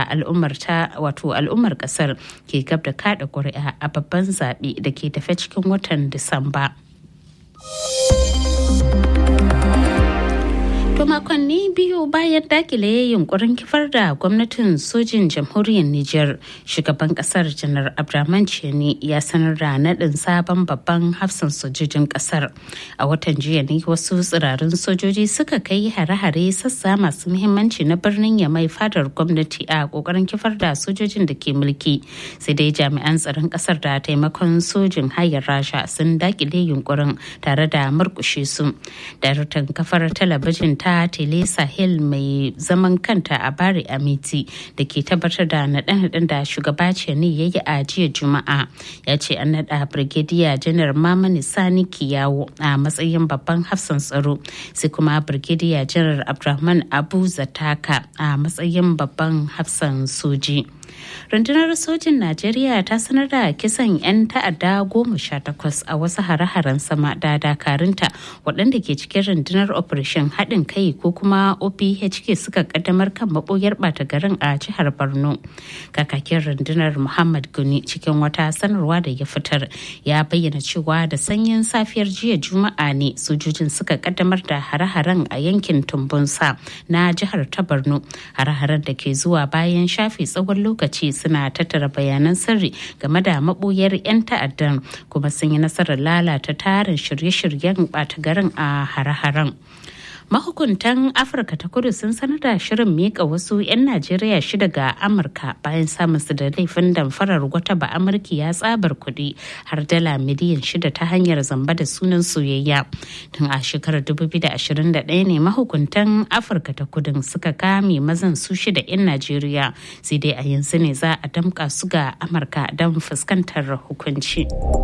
al'ummar ta wato al'ummar kasar ke gab da kada ƙuri'a a babban zaɓe da ke tafe cikin watan disamba To makonni biyu bayan dakile yunkurin kifar da gwamnatin sojin jamhuriyar Nijar, shugaban kasar janar Abdurrahman Cheni ya sanar da naɗin sabon babban hafsan sojojin kasar. A watan jiya ne wasu tsirarin sojoji suka kai hare-hare sassa masu muhimmanci na birnin Yamai fadar gwamnati a kokarin kifar da sojojin da ke mulki. Sai dai jami'an tsaron kasar da taimakon sojin hayar Rasha sun dakile yunkurin tare da murkushe su. Daraktan kafar talabijin ta ta tele sahel mai zaman kanta a bari amiti da ke tabbatar da naɗe-naɗen da shugaba ne ya yi a jiya juma'a ya ce an naɗa birgidiya janar mamani sani kiyawo a matsayin babban hafsan tsaro sai kuma birgidiya janar abdulrahman abu zataka a matsayin babban hafsan soji. rundunar sojin najeriya ta sanar da kisan 'yan ta'adda goma sha takwas a wasu hare-haren sama da dakarunta waɗanda ke cikin rundunar operation haɗin kai ko kuma ophk suka kaddamar kan maɓoyar ɓata garin a jihar borno kakakin rundunar muhammad guni cikin wata sanarwa da ya fitar ya bayyana cewa da sanyin safiyar jiya juma'a ne sojojin suka kaddamar da hare-haren a yankin tumbunsa na jihar ta borno hare-haren da ke zuwa bayan shafe tsawon lokaci suna tattara bayanan sirri game da maboyar 'yan ta'addan kuma sun yi nasarar lalata tarin shirye-shiryen ɓata garin a hare-haren. mahukuntan afirka ta kudu sun sanar da shirin mika wasu 'yan najeriya shida ga amurka bayan samun su da laifin damfarar wata ba amurki ya tsabar kuɗi har dala miliyan shida ta hanyar zamba da sunan soyayya tun a shekarar 2021 ne mahukuntan afirka ta kudu suka kame mazan su shida 'yan najeriya sai dai a yanzu ne za a damƙa su ga amurka don fuskantar hukunci.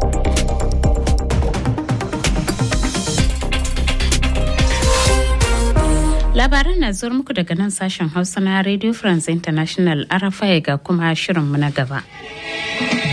Labaran na zuwa muku daga nan sashen Hausa na Radio France International Arafai ga kuma shirinmu na gaba.